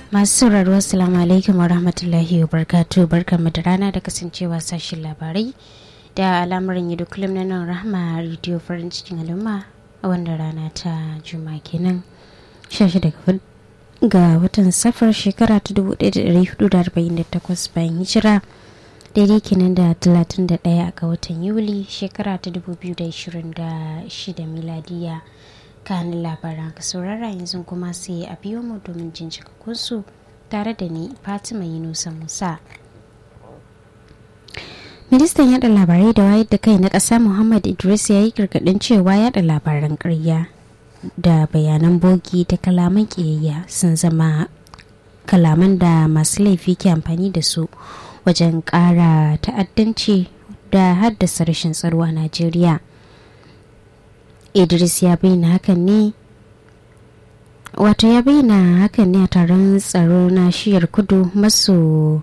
masu sauraro assalamu alaikum wa rahmatullahi wa barkatu barkanmu da rana da kasancewa sashen labarai da al'amuran yadda kullum na nan rahama rediyo farin cikin al'umma a wanda rana ta juma kenan 16 ga watan safar shekara ta 1448 bayan hijira daidai kenan da 31 ga watan yuli shekara ta 2026 miladiya kanin labaran ka saurara yanzu kuma sai a biyo mu domin jin su tare da ni fatima yunusa musa ministan yada labarai da wayar da kai na ƙasa muhammad idris ya yi gargaɗin cewa yada labaran ƙarya da bayanan bogi da kalaman ƙiyayya sun zama kalaman da masu laifi ke amfani da su wajen ƙara ta'addanci da haddasa rashin tsaro a najeriya idris ya bayyana hakan ne wato ya bayyana hakan ne a taron tsaro na shiyar kudu maso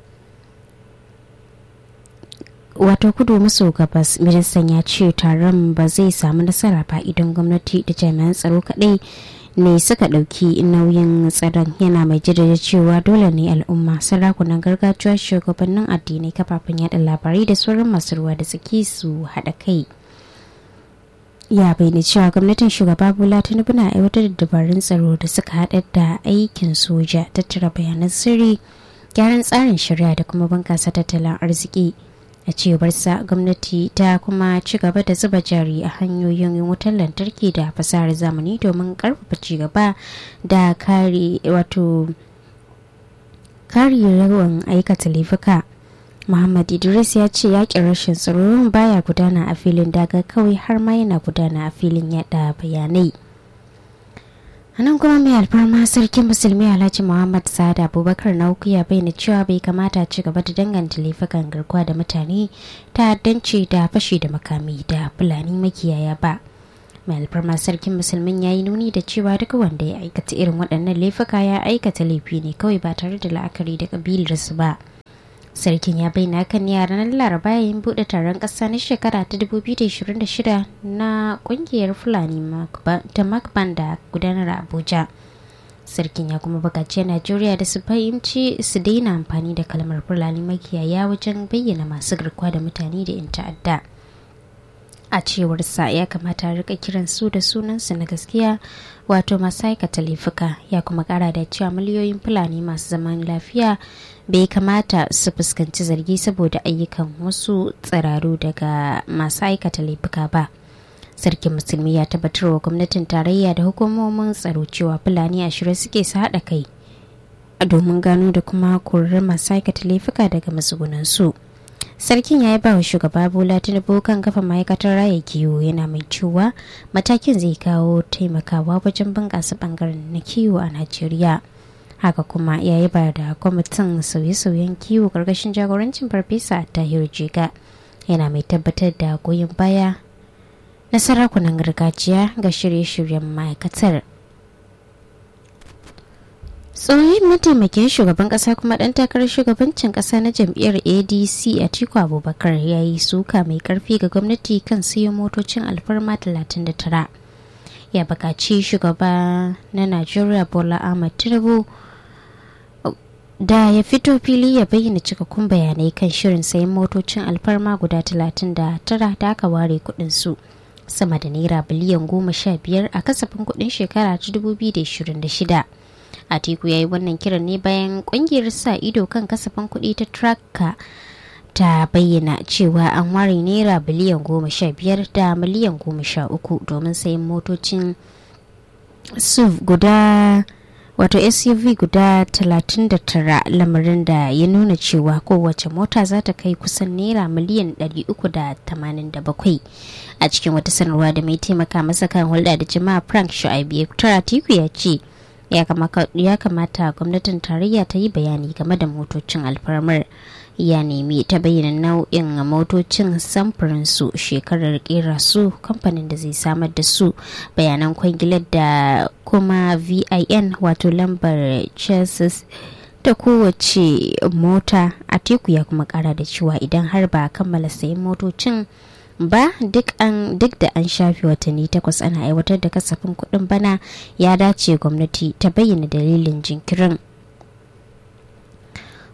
wato kudu maso gabas ministan ya ce taron ba zai samu nasara ba idan gwamnati da jami'an tsaro kadai ne suka ɗauki nauyin tsaron yana mai jaddada cewa dole ne al'umma sarakunan gargajiya shugabannin addinai kafafen yada labarai da sauran masu ruwa da tsaki su haɗa kai ya bayyana cewa gwamnatin shugaba bola tinubu na aiwatar da dabarun tsaro da suka haɗa da aikin soja tattara bayanan sirri gyaran tsarin shari'a da kuma bunkasa tattalin arziki a cewarsa gwamnati ta kuma ci gaba da zuba jari a hanyoyin wutar lantarki da fasahar zamani domin karfafa cigaba da kare wato kare rawan aikata laifuka Muhammad Idris ya ce yakin rashin tsaro baya gudana a filin daga kawai har ma yana gudana a filin yada bayanai. a nan kuma mai alfarma sarkin musulmi alhaji muhammad sa'ad abubakar na uku ya bayyana cewa bai kamata ci gaba da danganta laifukan garkuwa da mutane ta'addanci da fashi da makami da fulani makiyaya ba mai alfarma sarkin musulmin ya yi nuni da cewa duk wanda ya aikata irin waɗannan laifuka ya aikata laifi ne kawai ba tare da la'akari da kabilarsu ba sarkin ya bayyana kan ne a ranar laraba yayin bude taron kasa na shekara ta 2026 na kungiyar fulani ta makban da gudanar a abuja sarkin ya kuma bukaci najeriya da su fahimci su daina amfani da kalmar fulani makiyaya wajen bayyana masu garkuwa da mutane da 'yan ta'adda a cewar sa ya kamata rika kiran su da sunansu na gaskiya wato masu aikata laifuka ya kuma kara da cewa miliyoyin fulani masu zaman lafiya bai kamata su fuskanci zargi saboda ayyukan wasu tsiraru daga masu aikata laifuka ba sarkin musulmi ya tabbatar wa gwamnatin tarayya da hukumomin tsaro cewa fulani ashirin suke su haɗa kai domin gano da kuma korar masu aikata laifuka daga matsugunansu sarkin ya yi ba wa shugaba bola tinubu kan kafa ma'aikatar raya kiwo yana mai cewa matakin zai kawo taimakawa wajen bunƙasa bangaren na kiwo a najeriya haka kuma ya yi ba da kwamitin sauye-sauyen kiwo karkashin jagorancin farfesa tahir jiga yana mai tabbatar da goyon baya na sarakunan gargajiya ga shirye-shiryen ma'aikatar tsohon mataimakin shugaban kasa kuma dan takarar shugabancin kasa na jam'iyyar adc a tiku abubakar ya yi suka mai karfi ga gwamnati kan siyo motocin alfarma 39 ya bukaci shugaba na najeriya bola ahmad tinubu da ya fito fili ya bayyana cikakkun bayanai kan shirin sayan motocin alfarma guda 39 da aka ware kudin su sama da naira biliyan goma sha biyar a kasafin kudin shekara ta 2026 atiku ya yi wannan kiran ne bayan kungiyar sa ido kan kasafin kuɗi ta traka ta bayyana cewa an ware naira biliyan goma sha biyar da miliyan goma sha uku domin sayan motocin suv guda wato suv guda 39 lamarin da ya nuna cewa kowace mota za ta kai kusan naira miliyan 387 a cikin wata sanarwa da mai taimaka masa kan hulɗa da jama'a frank shu'aibu ya tiku ya ce ya kamata gwamnatin tarayya ta yi bayani game da motocin alfarmar ya nemi ta bayyana nau'in motocin samfurin su shekarar kera su kamfanin da zai samar da su bayanan kwangilar da kuma vin wato lambar chassis da kowace mota a teku ya kuma kara da cewa idan har ba kammala sayan motocin ba duk an duk da an shafe watanni takwas ana aiwatar da kasafin kuɗin bana ya dace gwamnati ta bayyana dalilin jinkirin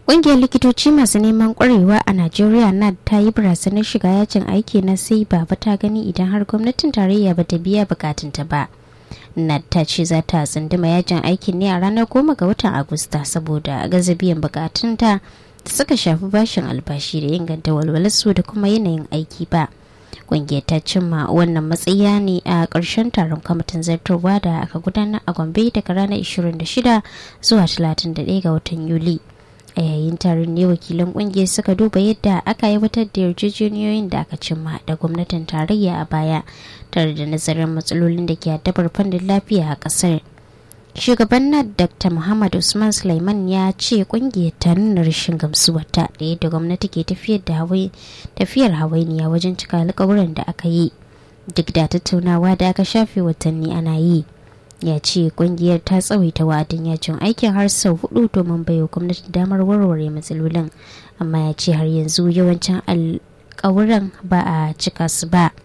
Ƙungiyar likitoci masu neman ƙwarewa a Najeriya na ta yi barazanar shiga yajin aiki na sai baba ta gani idan har gwamnatin tarayya ba ta biya bukatunta ba. Nad ta ce za ta tsunduma yajin aikin ne a ranar goma ga watan Agusta saboda gaza biyan bukatunta da suka shafi bashin albashi da inganta walwalarsu da kuma yanayin aiki ba. Ƙungiyar ta cimma wannan matsaya ne a ƙarshen taron kwamitin zartarwa da aka gudanar a Gombe daga ranar 26 zuwa 31 ga watan Yuli. a yayin taron ne wakilan kungiyar suka duba yadda aka aiwatar da yarjejeniyoyin da aka cimma da gwamnatin tarayya a baya tare da nazarin matsalolin da ke addabar fannin lafiya a kasar shugaban nad dr muhammad usman sulaiman ya ce kungiyar ta nuna rashin gamsuwarta da yadda gwamnati ke tafiyar hawainiya wajen cika alkawuran da aka yi duk da tattaunawa da aka shafe watanni ana yi ya ce kungiyar ta tsawaita wa'adin yajin aikin har sau hudu domin baiwa gwamnati damar warware matsalolin amma ya ce har yanzu yawancin alkawuran ba a cika su ba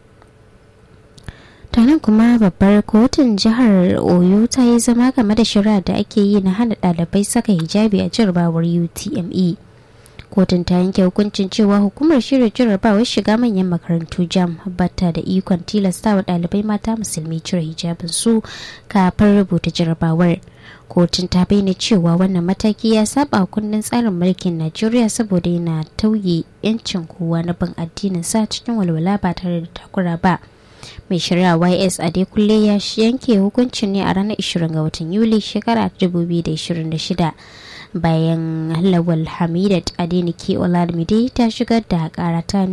tanan kuma babbar kotun jihar oyo ta yi zama game da shari'a da ake yi na hana ɗalibai saka hijabi a jarabawar utme kotun ta yanke hukuncin cewa hukumar shirya jarrabawar shiga manyan makarantu jam bata da ikon tilasta wa ɗalibai mata musulmi cire hijabin su kafin rubuta jarrabawar kotun ta bayyana cewa wannan mataki ya saba kundin tsarin mulkin najeriya saboda yana tauye yancin kowa na bin addinin sa cikin walwala ba tare da takura ba mai shari'a ys adekunle ya yanke hukuncin ne a ranar 20 ga watan yuli shekara 2026 bayan lawal hamidat adenike olamide ta shigar da kara ta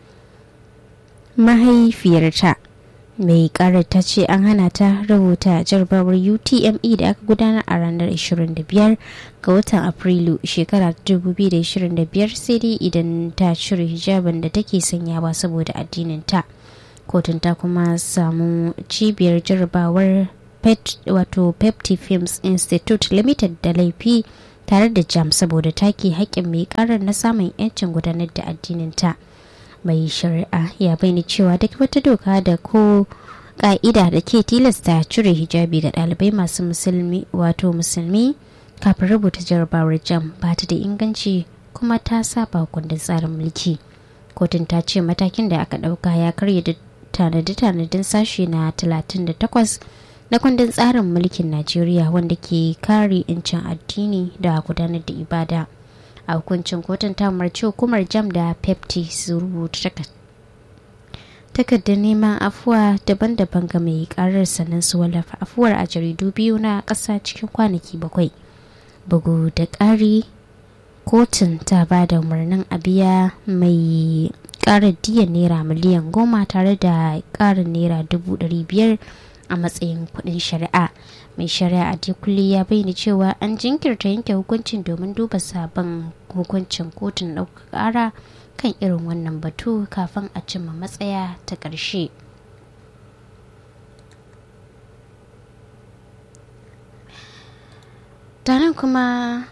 mahaifiyarta mai karar ta ce an hana ta rubuta jarabawar utme da aka gudanar a ranar 25 ga watan afrilu shekara 2025 sai dai idan ta cire hijabin da take sanyawa saboda addinin ta kotun ta kuma samu cibiyar jarabawar pet wato pepti films institute limited da laifi tare da jam saboda take haƙƙin mai karar na samun 'yancin gudanar da addininta mai shari'a ya bayyana cewa duk wata doka da ko ka'ida da ke tilasta cire hijabi ga ɗalibai masu musulmi wato musulmi kafin rubuta jarabawar jam ba ta da inganci kuma ta saba kundin tsarin mulki kotun ta ce matakin da aka ɗauka ya karya da tanadi-tanadin sashe na 38 na kundin tsarin mulkin najeriya wanda ke kare 'yancin addini da gudanar da ibada a hukuncin kotun ta umarci hukumar jam da pepti su rubuta takardar neman afuwa daban-daban ga mai karar sannan su wallafa afuwar a jaridu biyu na ƙasa cikin kwanaki bakwai bugu da ƙari kotun ta ba da umarnin a biya mai ƙarar diyan naira miliyan goma tare da ƙarin naira dubu ɗari biyar a matsayin kuɗin shari'a mai shari'a a kulle ya bayyana cewa an jinkirta yanke hukuncin domin duba sabon hukuncin kotun ɗaukar ƙara kan irin wannan batu kafin a cimma matsaya ta ƙarshe taron kuma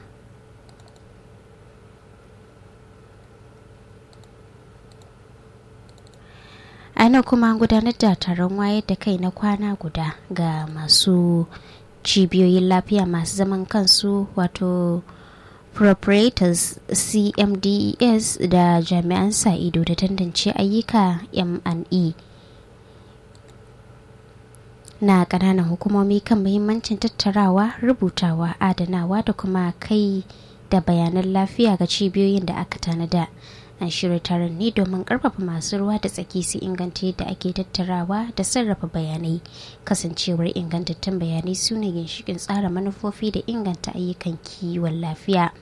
ana kuma gudanar da taron wayar da kai na kwana guda ga masu cibiyoyin lafiya masu zaman kansu wato proprietors cmdes da jami'an sa ido da tantance ayyuka m&e na ƙananan hukumomi kan muhimmancin tattarawa rubutawa adanawa da kuma kai da bayanan lafiya ga cibiyoyin da aka tanada an shirya taron ne domin karfafa masu ruwa da tsaki su inganta yadda ake tattarawa da sarrafa bayanai kasancewar ingantattun bayanai su ne ginshikin tsara manufofi da inganta ayyukan kiwon lafiya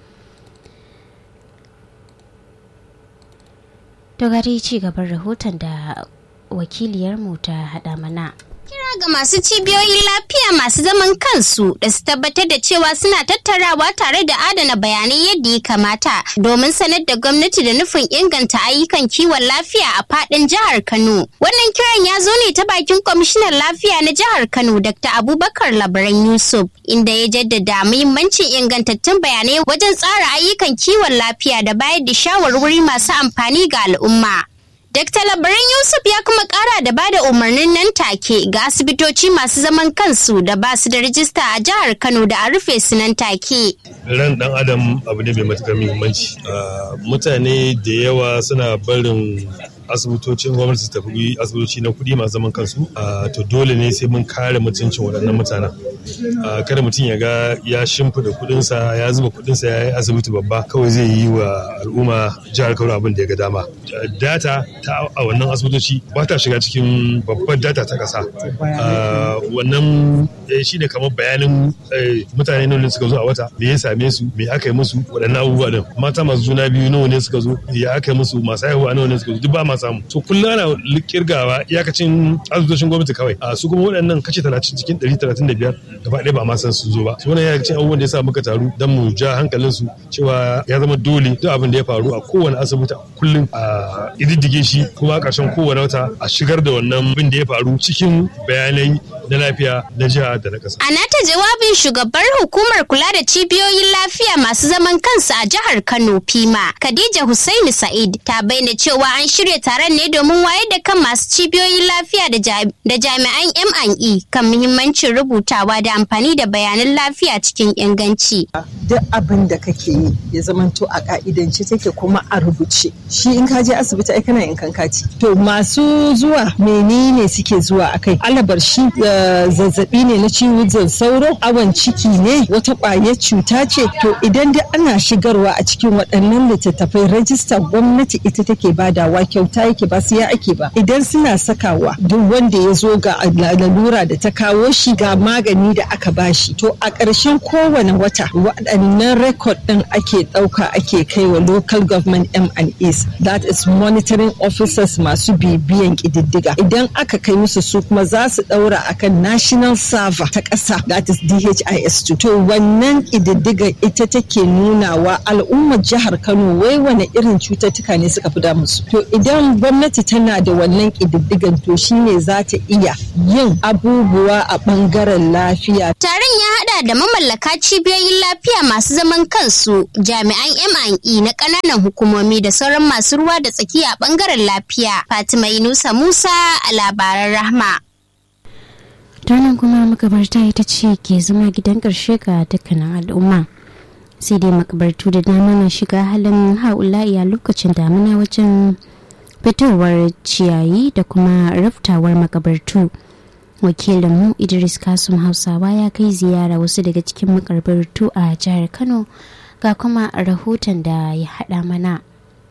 dogari ci gaban rahoton da wakiliyarmu ta haɗa mana kira ga masu cibiyoyin lafiya masu zaman kansu da su tabbatar da cewa suna tattarawa tare da adana bayanai yadda ya kamata domin sanar da gwamnati da nufin inganta ayyukan kiwon lafiya a fadin jihar Kano. Wannan kiran ya zo ne ta bakin kwamishinan lafiya na jihar Kano Dr. Abubakar Labaran Yusuf inda ya jaddada muhimmancin ingantattun bayanai wajen tsara ayyukan kiwon lafiya da bayar da shawarwari masu amfani ga al'umma. Dr. Labaran Yusuf ya kuma kara da bada umarnin nan take ga asibitoci masu zaman kansu da ba su da rijista a jihar Kano da a rufe su nan take. Ran dan Adam abu ne mai matuƙar muhimmanci. Mutane da yawa suna barin asibitocin gwamnati su tafi asibitoci na kuɗi masu zaman kansu to dole ne sai mun kare mutuncin waɗannan mutanen kada mutum ya ga ya shimfida kuɗinsa ya zuba kuɗinsa ya yi asibiti babba kawai zai yi wa al'umma jihar kano abin da ya ga dama data ta a wannan asibitoci ba ta shiga cikin babbar data ta ƙasa wannan shi ne kamar bayanin mutane nawa ne suka zo a wata me ya same su me aka yi musu waɗannan abubuwa din mata masu juna biyu nawa ne suka zo ya aka yi musu masu haihuwa nawa ne suka zo duk ba ma samu to kullum ana kirgawa iyakacin asibitocin gwamnati kawai a su kuma waɗannan kace talatin cikin ɗari talatin da biyar gaba ɗaya ba ma san sun zo ba su wannan iyakacin abubuwan da ya sa muka taru don mu ja hankalin su cewa ya zama dole duk abin da ya faru a kowane asibiti kullum a ididdige shi kuma a ƙarshen kowane wata a shigar da wannan abin da ya faru cikin bayanai na lafiya na jiha da na ƙasa. A nata jawabin shugabar hukumar kula da cibiyoyin lafiya masu zaman kansu a jihar Kano Fima, Khadija Hussaini Sa'id ta bayyana cewa an shirya taron ne domin wayar da kan masu cibiyoyin lafiya da jami'an M&E kan muhimmancin rubutawa da amfani da bayanan lafiya cikin inganci. Duk abin da kake yi ya zamanto a ka'idance take kuma a rubuce. Shi in ka je asibiti ai kana in kankati. To masu zuwa menene suke zuwa akai? Alabar shi zazzabi ne na ciwon sauro, awon ciki ne, wata ƙwayar cuta ce. To idan dai ana shigarwa a cikin waɗannan littattafai rajista gwamnati ita take badawa kyauta yake ba su ya ake ba. Idan suna sakawa duk wanda ya zo ga lalura da ta kawo shi ga magani da aka bashi. To a ƙarshen kowane wata waɗannan rekod ɗin ake ɗauka ake kai wa local government M&As that is monitoring officers masu bibiyan ƙididdiga. Idan aka kai musu su kuma za su ɗaura akan national server ta ƙasa that is DHIS2. To wannan ƙididdiga ita take nunawa al'ummar jihar Kano wai wane irin cututtuka ne suka fi damu su. To idan gwamnati tana da wannan ƙididdigan to shine za ta iya yin abubuwa a ɓangaren lafiya. Taron ya haɗa da mamallaka cibiyoyin lafiya masu zaman kansu, jami'an M&E na ƙananan hukumomi da sauran masu ruwa da tsaki a ɓangaren lafiya. Fatima Yunusa Musa a labaran Rahma. Tanan kuma makabarta ita ce ke zama gidan ƙarshe ga dukkanin al'umma. sai dai makabartu da dama na shiga halin haula'i a lokacin damina wajen fitowar ciyayi da kuma raftawar makabartu wakilinmu idris kasum hausawa ya kai ziyara wasu daga cikin makabartu a jihar kano ga kuma rahoton da ya haɗa mana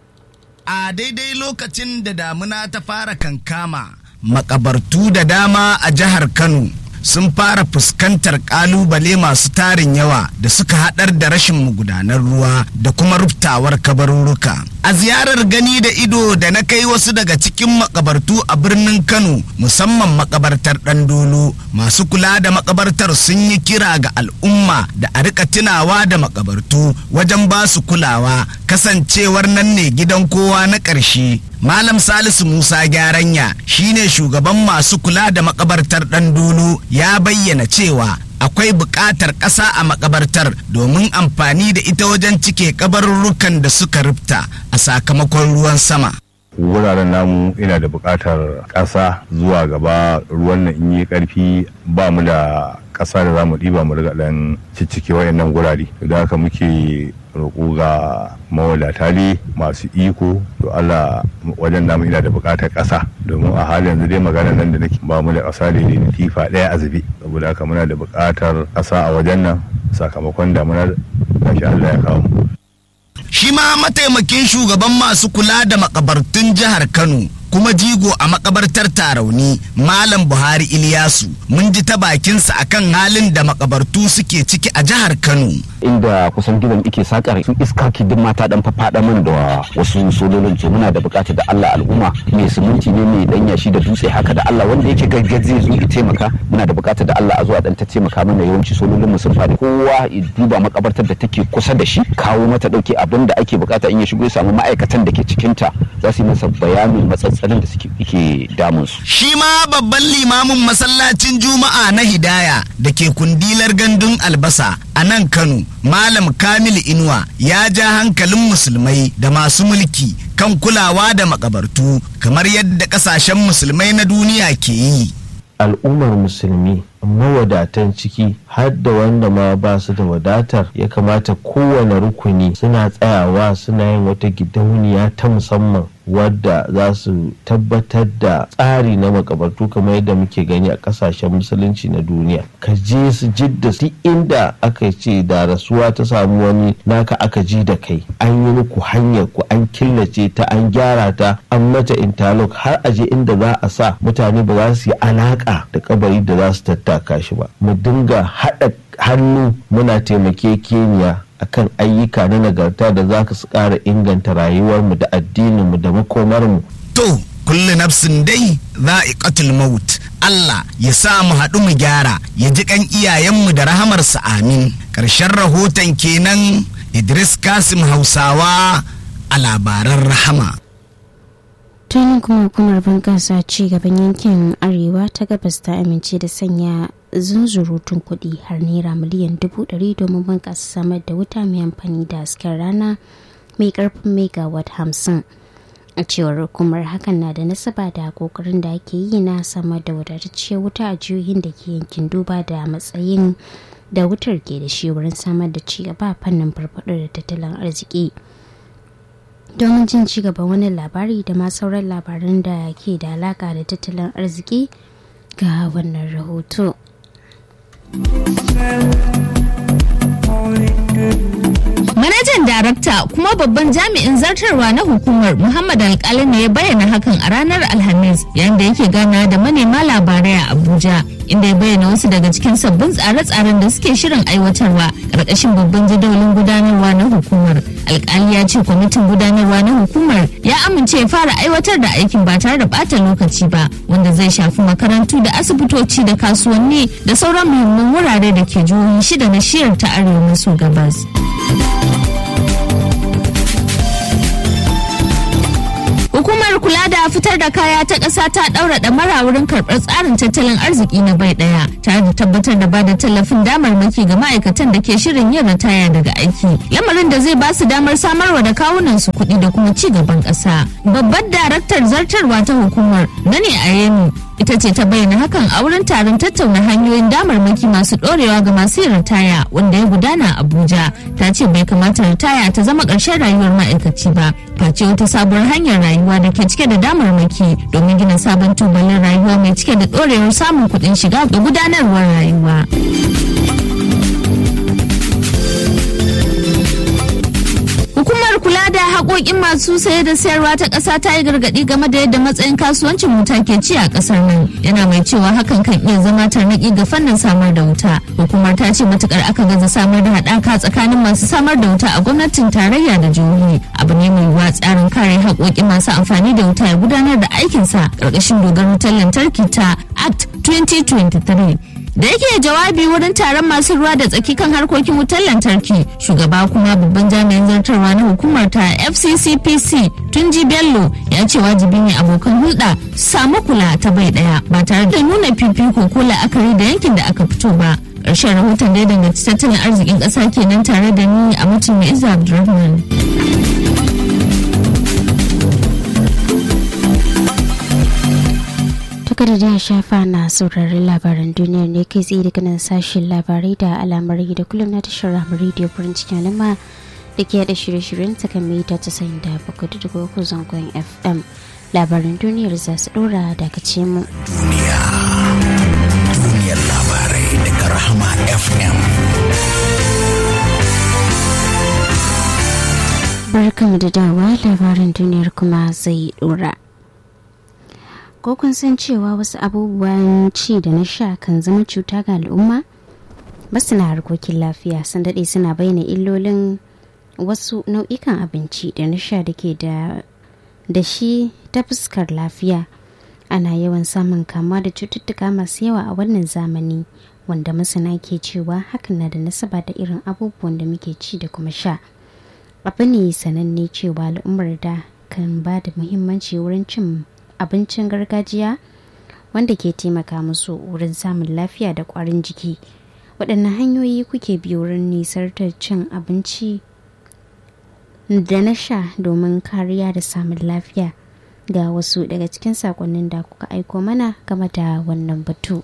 a daidai lokacin da damina ta fara kankama makabartu da dama a jihar kano sun fara fuskantar kalubale masu tarin yawa da suka haɗar da rashin magudanar ruwa da kuma ruftawar kabarurruka. A ziyarar gani da ido da na kai wasu daga cikin makabartu a birnin Kano musamman makabartar Ɗandolo masu kula da makabartar sun yi kira ga al'umma da a rika tunawa da makabartu wajen ba su kulawa kasancewar nan ne gidan kowa na ƙarshe. Malam Salisu Musa Gyaranya shine shugaban masu kula da makabartar Ɗandolo ya bayyana cewa akwai buƙatar ƙasa a makabartar domin amfani da ita wajen cike kabarurrukan da suka rufta a sakamakon ruwan sama. wuraren namu ina da buƙatar ƙasa zuwa gaba ruwan nan in yi ƙarfi ba mu da ƙasa da za mu ɗiba mu riga ɗan ciccike wayannan gurare da haka muke roƙo ga mawadata ne masu iko to Allah wajen namu ina da buƙatar ƙasa domin a halin yanzu dai magana nan da nake ba mu da ƙasa da da tifa ɗaya a zube saboda haka muna da buƙatar ƙasa a wajen nan sakamakon damunar gashi Allah ya kawo mu Shi ma mataimakin shugaban masu kula da makabartun jihar Kano kuma jigo a makabartar tarauni Malam Buhari Iliyasu mun ji ta bakinsa akan halin da makabartu suke ciki a jihar Kano. inda kusan gidan ike sakar su iska kidin mata dan fafaɗa min da wasu sololin to muna da bukatar da Allah al'umma mai siminti ne mai dan yashi da dutse haka da Allah wanda yake gaggar zai zo ya taimaka muna da bukatar da Allah a zuwa dan ta taimaka mana yawanci sololin mu sun faɗi kowa ya duba makabartar da take kusa da shi kawo mata dauke abin da ake bukata in ya shigo ya samu ma'aikatan da ke cikin ta za su yi masa bayanin matsatsalin da suke yake damun su Shi ma babban limamin masallacin Juma'a na Hidaya da ke kundilar gandun albasa a nan Kano, Malam Kamilu Inuwa ya ja hankalin musulmai da masu mulki kan kulawa da makabartu kamar yadda ƙasashen musulmai na duniya ke yi. al'ummar musulmi mawadatan ciki har da wanda ma ba su da wadatar ya kamata kowane rukuni suna tsayawa suna yin wata gidauniya ta musamman wadda za su tabbatar da tsari na makabartu kamar yadda muke gani a kasashen musulunci na duniya ka je su jidda duk inda aka ce da rasuwa ta samu wani naka aka ji da kai an yi muku hanyar ku an killace ta an gyara ta an mata interlock har aje inda za a sa mutane ba za su yi alaka da kabari da za su tattaka shi ba mu dinga haɗa hannu muna taimakekeniya akan ayyuka na nagarta da za su ƙara inganta rayuwarmu da addininmu da makomarmu. To, kullu nafsin dai za'iqatul maut. Allah ya sa mu haɗu mu gyara, ya ji kan iyayenmu da rahamarsa amin. Ƙarshen rahoton kenan Idris Kasim Hausawa a labaran rahama. tunin kuma hukumar bunƙasa ci gaban yankin arewa ta gabas ta amince da sanya zunzurutun kuɗi har naira miliyan dubu ɗari domin bunƙasa samar da wuta mai amfani da hasken rana mai ƙarfin megawatt hamsin a cewar hukumar hakan na da nasaba da kokarin da ake yi na samar da wadatacciyar wuta a jihohin da ke yankin duba da matsayin da wutar ke da shi wurin samar da ci gaba fannin farfaɗo da tattalin arziki domin jin ci gaban wani labari da ma sauran labaran da ke da alaka da tattalin arziki ga wannan rahoto. Manajan darakta kuma babban jami'in zartarwa na hukumar Muhammad Alkali ne ya bayyana hakan a ranar Alhamis yayin da yake gana da manema labarai a Abuja inda ya bayyana wasu daga cikin sabbin tsare-tsaren da suke shirin aiwatarwa ƙarƙashin babban jadawalin gudanarwa na hukumar. Alkali ya ce kwamitin gudanarwa na hukumar ya amince ya fara aiwatar da aikin ba tare da ɓata lokaci ba wanda zai shafi makarantu da asibitoci da kasuwanni da sauran muhimman wurare da ke jihohi shida na shiyar ta arewa maso gabas. Hukumar kula da fitar da kaya ta ƙasa ta ɗaura ɗamara wurin karɓar tsarin tattalin arziki na bai ɗaya tare da tabbatar da bada tallafin damarmaki ga ma'aikatan da ke shirin yin ritaya daga aiki. Lamarin da zai ba su damar samarwa da kawunan su kuɗi da kuma ci gaban ƙasa. Babbar daraktar zartarwa ta hukumar Nani Ayemi ita ce ta bayyana hakan a wurin taron tattauna hanyoyin damarmaki masu ɗorewa ga masu yin ritaya wanda ya gudana a Abuja. Ta ce bai kamata ritaya ta zama ƙarshen rayuwar ma'aikaci ba. Face wata sabuwar hanyar rayuwa da ke cike da damarmaki domin gina sabon tubalin rayuwa mai cike da ɗorewar samun kuɗin shiga ga gudanarwar rayuwa. Hukumar kula da haƙoƙin masu saye da sayarwa ta ƙasa ta yi gargaɗi game da yadda matsayin kasuwancin wuta ke ci a ƙasar nan. Yana mai cewa hakan kan iya zama tarnaƙi ga fannin samar da wuta. Hukumar ta ce matukar aka gaza samar da haɗaka tsakanin masu samar da wuta a gwamnatin tarayya da jihohi. Abu ne mai yiwuwa tsarin kare haƙoƙin masu amfani da wuta ya gudanar da aikinsa ƙarƙashin dogar wutar lantarki ta Act 2023. da yake jawabi wurin taron masu ruwa da tsaki kan harkokin wutar lantarki shugaba kuma babban jami'in zartarwa na hukumar ta fccpc tunji bello ya ce wajibi ne abokan hulɗa su samu kula ta bai ɗaya ba tare da nuna fifiko ko la'akari da yankin da aka fito ba ƙarshen rahoton da ya danganci tattalin arzikin ƙasa kenan tare da ni a mutum mai iza abdulrahman kada da shafa na sauraron labaran duniyar ne kai tsaye daga nan sashen labarai da alamar da kullum na tashar ramar rediyo farin cikin alama da ke da shirye-shiryen ta kan mita ta sayin da bakwai da uku zangon fm labaran duniyar za su dora daga ce mu. Duniya, duniyar labarai daga Rahama FM. Barkamu da dawa labaran duniyar kuma zai dora. ko kun san cewa wasu abubuwan ci da na sha kan zama cuta ga al'umma masana harkokin lafiya sun daɗe suna bayyana illolin wasu nau'ikan abinci da na sha da ke da shi ta fuskar lafiya ana yawan samun kama da cututtuka masu yawa a wannan zamani wanda masana ke cewa hakan na da nasaba da irin abubuwan da muke ci da kuma sha abu ne sananne cewa al'ummar da kan ba da muhimmanci wurin cin abincin gargajiya wanda ke taimaka musu wurin samun lafiya da kwarin jiki waɗanne hanyoyi kuke bi wurin nisar cin abinci da na sha domin kariya da samun lafiya ga wasu daga cikin sakonnin da kuka aiko mana game da wannan batu.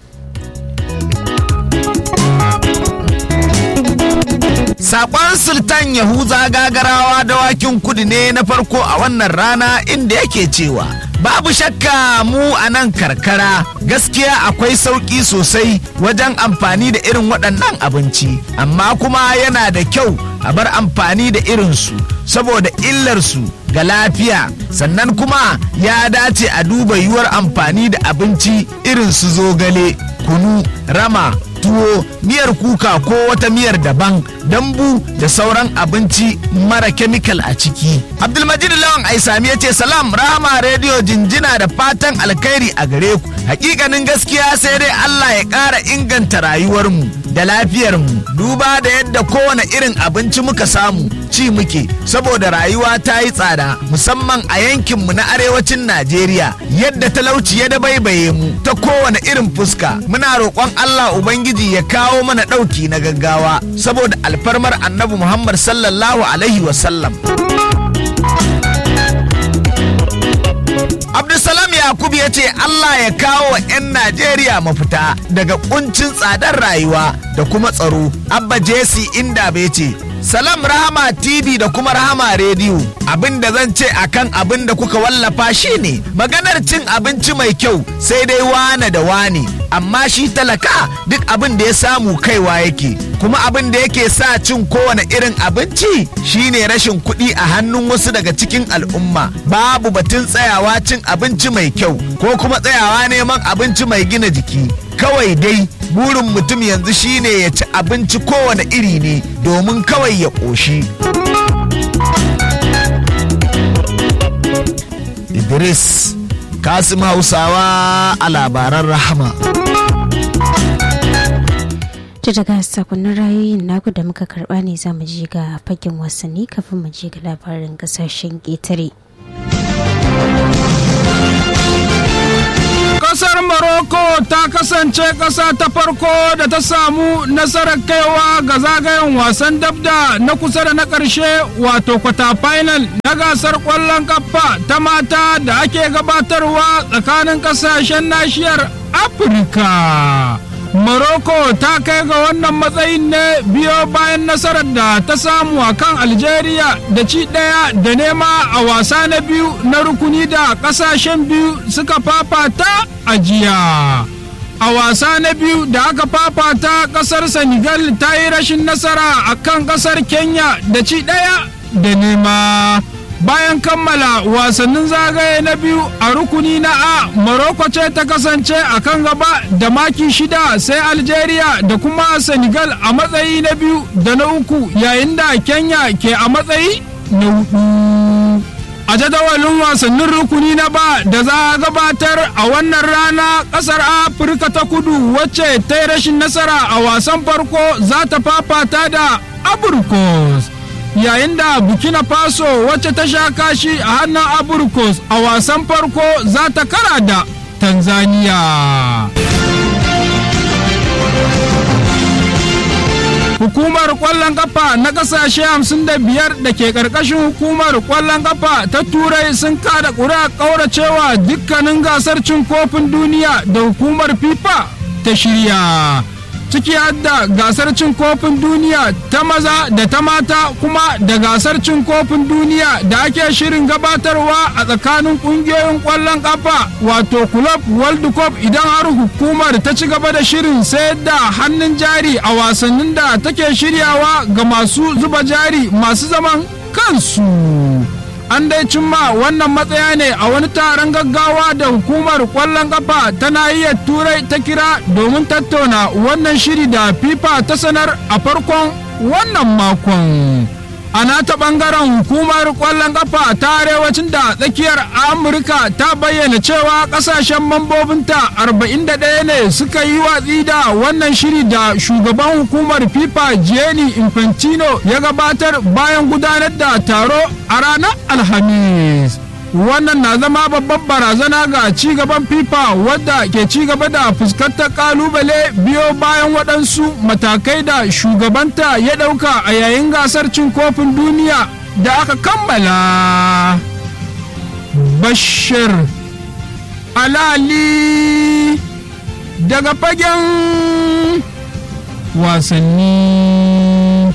Sakon Sultan Yahuza gagarawa dawakin kudu ne na farko a wannan rana inda yake cewa babu shakka mu a nan karkara gaskiya akwai sauƙi sosai wajen amfani da irin waɗannan abinci amma kuma yana da kyau a bar amfani da irinsu saboda illarsu ga lafiya sannan kuma ya dace a duba yiwuwar amfani da abinci irin su zogale kunu rama tuwo miyar kuka ko wata miyar daban dambu da sauran abinci mara kemikal a ciki abdulmajid lawan aisami ya ce salam rahama rediyo jinjina da fatan alkhairi a gare ku hakikanin gaskiya sai dai allah ya ƙara inganta rayuwarmu da lafiyarmu duba da yadda kowane irin abinci muka samu ci muke saboda rayuwa ta yi tsada musamman a yankinmu na arewacin najeriya yadda talauci ya dabaibaye mu ta kowane irin fuska muna roƙon allah ubangiji ya kawo mana ɗauki na gaggawa saboda alfarmar annabi muhammad sallallahu alaihi wasallam Abdulsalam Yakub ya ce Allah ya kawo wa 'yan Najeriya mafita daga kuncin tsadar rayuwa da kuma tsaro. Abba Jesse inda bai ce, Salam Rahama TV da kuma Rahama Radio abin da zan ce akan abin da kuka wallafa shine maganar cin abinci mai kyau sai dai wane da wane amma shi talaka duk abin da ya samu kaiwa yake kuma abin da yake sa cin kowane irin abinci shine rashin kuɗi a hannun wasu daga cikin al'umma babu batun tsayawa cin abinci mai kyau ko kuma tsayawa neman abinci mai gina jiki kawai dai burin mutum yanzu shine ya ci abinci kowane iri ne domin kawai ya ƙoshi. Idris Kasim Hausawa a labaran rahama. ta daga sakonnin rayoyin naku da muka karba ne za mu je ga fagen wasanni kafin mu je ga labarin kasashen ƙetare. Kasar Morocco ta kasance ƙasa ta farko da ta samu nasarar kaiwa ga zagayen wasan dabda na kusa da na ƙarshe wato kwata final na gasar ƙwallon kafa ta mata da ake gabatarwa tsakanin ƙasashen nashiyar Afirka. Morocco ta kai ga wannan matsayin ne biyo bayan nasarar da ta samu a kan Algeria da ci ɗaya da nema a wasa na biyu na rukuni da ƙasashen biyu suka fafata a jiya. A wasa na biyu da aka fafata ƙasar Senegal ta yi rashin nasara a kan ƙasar Kenya da ci ɗaya da nema. bayan kammala wasannin zagaye na biyu a rukuni na a morocco ce ta kasance a kan gaba da maki shida sai algeria da kuma senegal a matsayi na biyu da na uku yayin da kenya ke a matsayi na hudu a jadawalin wasannin rukuni na ba da za a gabatar a wannan rana kasar afirka ta kudu wacce ta yi rashin nasara a wasan farko za ta fafata da aburkos yayin da burkina faso wacce ta sha kashi a hannun aburkos a wasan farko za ta kara da tanzania hukumar kwallon kafa na kasashe 55 da ke karkashin hukumar kwallon kafa ta turai sun kada ƙuri'a ƙauracewa dukkanin gasar cin kofin duniya da hukumar fifa ta shirya ciki hadda gasar cin kofin duniya ta maza da ta mata kuma da gasar cin kofin duniya da ake shirin gabatarwa a tsakanin kungiyoyin kwallon kafa wato club world cup idan har hukumar ta ci gaba da shirin sayar da hannun jari a wasannin da take shiryawa ga masu zuba jari masu zaman kansu. an dai cimma wannan matsaya ne a wani taron gaggawa da hukumar kwallon kafa ta nahiyar turai ta kira domin tattauna wannan shiri da fifa ta sanar a farkon wannan makon a nata bangaren hukumar kwallon kafa ta arewacin da tsakiyar amurka ta bayyana cewa kasashen mambobinta 41 ne suka yi watsi da wannan shiri da shugaban hukumar fifa gianni infantino ya gabatar bayan gudanar da taro a ranar alhamis wannan na zama babban barazana ga ci gaban fifa wadda ke ci gaba da fuskantar kalubale biyo bayan waɗansu matakai da shugabanta ya ɗauka a yayin gasar cin kofin duniya da aka kammala bashir alali daga fagen wasanni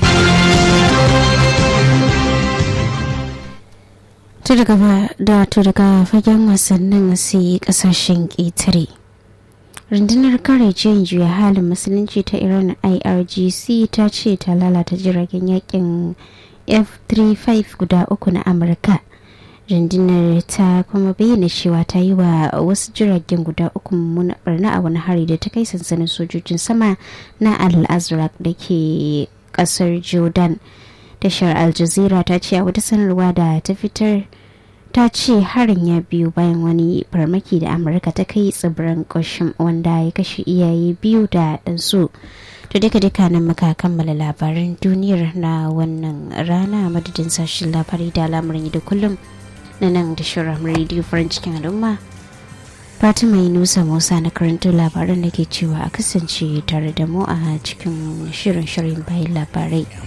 to daga da to daga fagen wasannin sai kasashen ƙetare rundunar kare juyin juya halin musulunci ta iran irgc ta ce ta lalata jiragen yakin f-35 guda uku na amurka rundunar ta kuma bayyana cewa ta yi wa wasu jiragen guda uku mummuna barna a wani hari da ta kai sansanin sojojin sama na al-azraq da ke kasar jordan tashar al jazeera ta ce a wata sanarwa da ta fitar ta ce harin ya biyu bayan wani farmaki da amurka ta kai tsibirin koshin wanda ya kashe iyaye biyu da ɗansu to duka duka nan muka kammala labaran duniyar na wannan rana madadin sashen labari da al'amuran da kullum na nan da shirin rediyo farin cikin al'umma fatima nusa musa na karanto labaran da ke cewa a kasance tare da mu a cikin shirin shirin bayan labarai